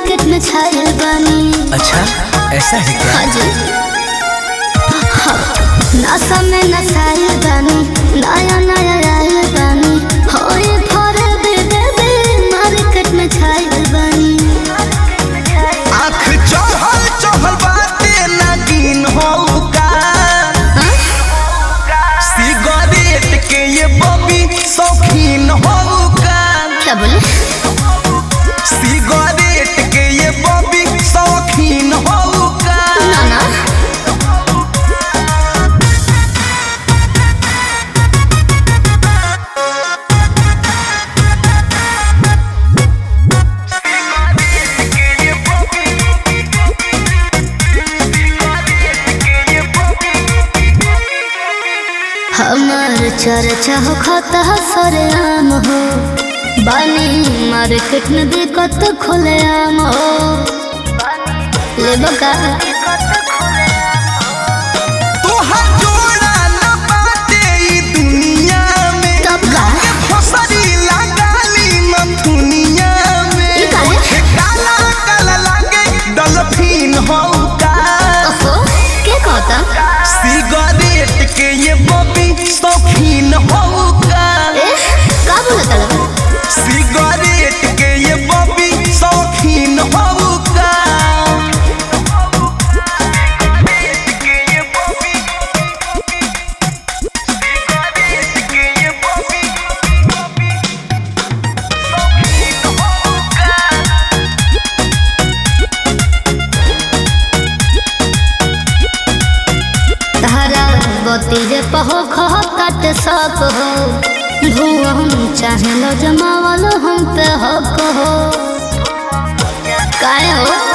Market में छायल बानी अच्छा ऐसा है क्या हाँ जी हाँ, नशा में नशायल बानी नया नया आयल बानी होए फरे बेबे बे मार्केट में छायल बानी आँख चढ़ल चढ़ल बाटे नागिन हो का हाँ? सिगरेट के ये बबी शौकीन हो का क्या बोले सिगरेट के ये बबी शौकीन हो का ना ना हमार चर्चा हो खाता सरे आम हो बानी मार्केट में दिक्कत खुले आम हो ले बका तोहार जोड़ा न बाटे ई दुनिया में तब का? फसरी लगाली मथुनिया में ई काहे? ओठे काला काला लागे डॉल्फिन हो का ओहो के कहता सिगरेट के ये बबी शौकीन हो का ए का बोलत लगा सिगरेट के ये बबी शौकीन हो का तारा बती जे पहो खह कट सक हो भुवन चाहे लो जमावलो हम पे हक हो काहे हो